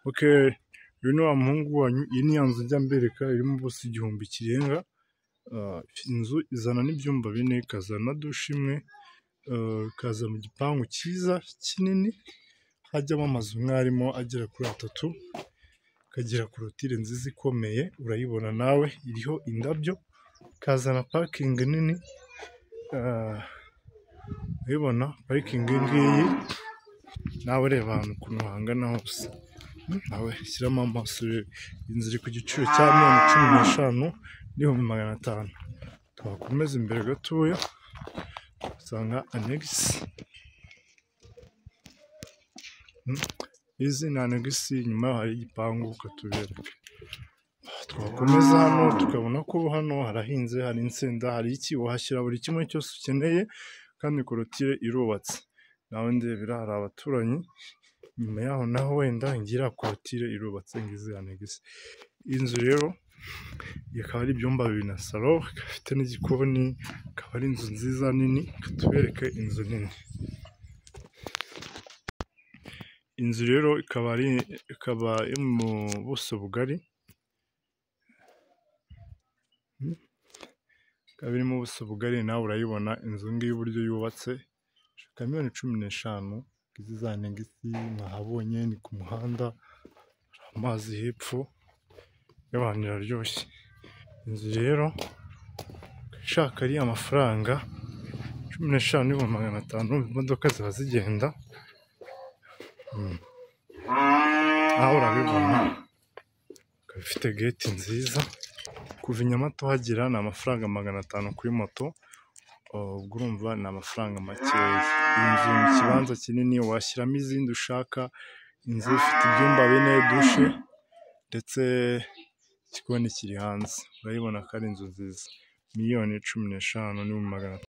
Okay, uyu ni wa muhungu wanyu, iyi ni ya nzu njya mbereka irimo ubusa igihumbi kirenga, inzu izana n'ibyumba bine, ikazana na dushe imwe, ikaza mu gipangu cyiza kinini, hajyamo amazu nk'aho arimo agera kuri atatu, ikagira korotire nziza ikomeye, urayibona nawe, iriho indabyo, ikazana parikingi nini, urayibona parikingi iyi ngiyi, nawe reba ahantu ukuntu hangana hose, nawe shyiramo amaso urebe, inzu iri ku giciro cya miliyoni cumi n'eshanu n'ibihumbi magana atanu, twakomeza imbere gatoya, usanga anegisi, izi ni anegisi, inyuma yaho hari igipangu reka tubereke, twakomeza hano tukabona ko hano harahinze, hari insenda, hari iki, wahashyira buri kimwe cyose ukeneye kandi korotire irubatse, nawe ndebera hari abaturanyi, inyuma yaho naho wenda ngiyi iriya korotire irubatse, ngizi anegisi, iyi nzu rero ikaba ari ibyumba bibiri na salo, ikaba ifite n'igikoni, ikaba ari inzu nziza nini, reka tubereke inzu nini, inzu rero ikaba ari ikaba iri mu buso bugari, ikaba iri mu buso bugari, nawe urayibona inzu ngiyi uburyo yubatse, ishaka miliyoni cumi n'eshanu, ngizi za anegisi mwahabonye, ni ku muhanda, hari amazi hepfo, yewe ahantu iraryoshye, inzu rero ushaka ariya mafaranga cumi n'eshanu n'ibihumbi magana atanu, imodoka ziba zigenda, nawe urabibona, ikaba ifite geti nziza, kuva i Nyamata uhagera ni amafaranga magana atanu kuri moto, ubwo urumva ni amafaranga makeya, iyi nzu iri mu kibanza kinini, washyiramo izindi ushaka, inzu ifite ibyumba bine, dushe ndetse igikoni kiri hanze, urayibona ko ari inzu nziza, miliyoni cumi n'eshanu n'ibihumbi magana atanu.